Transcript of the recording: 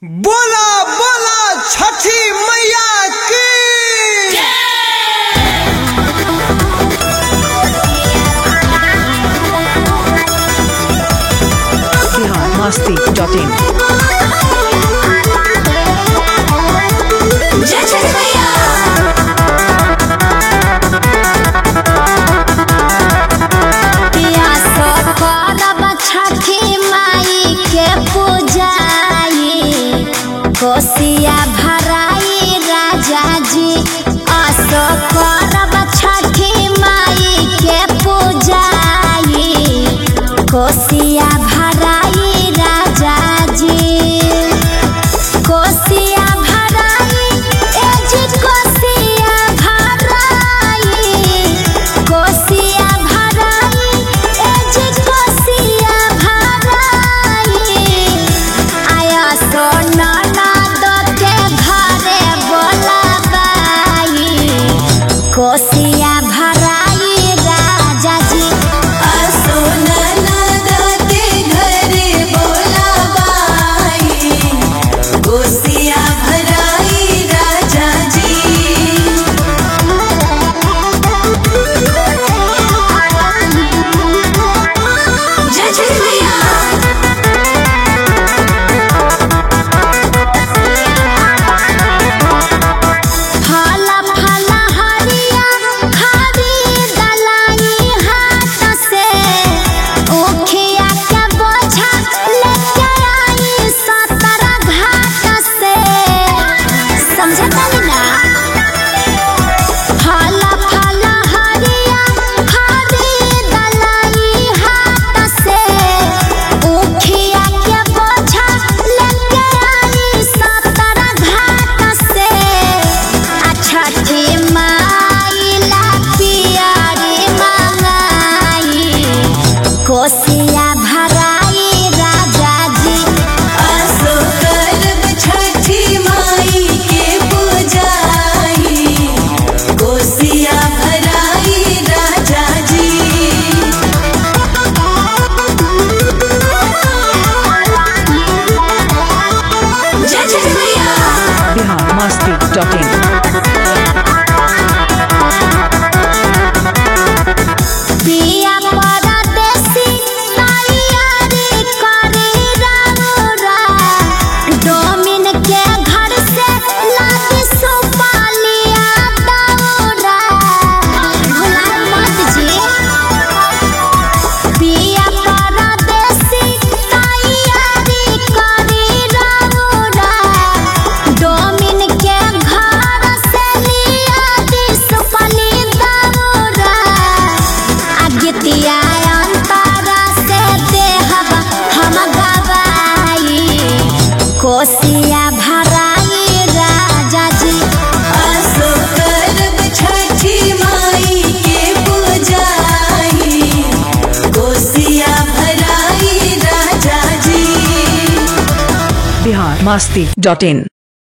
बोला बोला छठी मैया की बिहार मस्ती डॉट इन जय छठ मैया पियास करब छठी माई के पूजाई कोसिया भराई राजा जी आसो करब छठी माई के पूजाई कोसिया भराई राजा जी कोसिया भराई ए जी कोसिया भराई कोसिया भराई ए जी कोसिया भराई आया सोना नाद के घरे बोलाबाई कोसिया भराई राजा जी गोसिया भराई राजा जी जय छठ मैया फला फला हरिया खरीदलाई हाथ से उखिया के बोझा लेके आई सतरा घाट से समझता ना फला फला हरिया खरीदलाई हाथ से उखिया के बोझा लेके आई सतरा घाट से छठी माई ला पियारी मंगाई कोसिया भराई राजा जी आसो करब छठी माई के पूजाई गोसिया भराई राजा जी जय छठ मैया बिहार मस्ती डॉट इन पिया परदेसी तैयारी करी रउरा डोमिन के घर से लादी सुपालिया दौरा भुला मत जी पिया परदेसी तैयारी करी रउरा डोमिन के घर से लिया दी सुपली दौरा अगितिया अंतरा से देहब हम गवाई कोसिया भराई राजा जी आसो करब छठी माई के पूजाई गोसिया भराई राजा जी बिहार मस्ती डॉट इन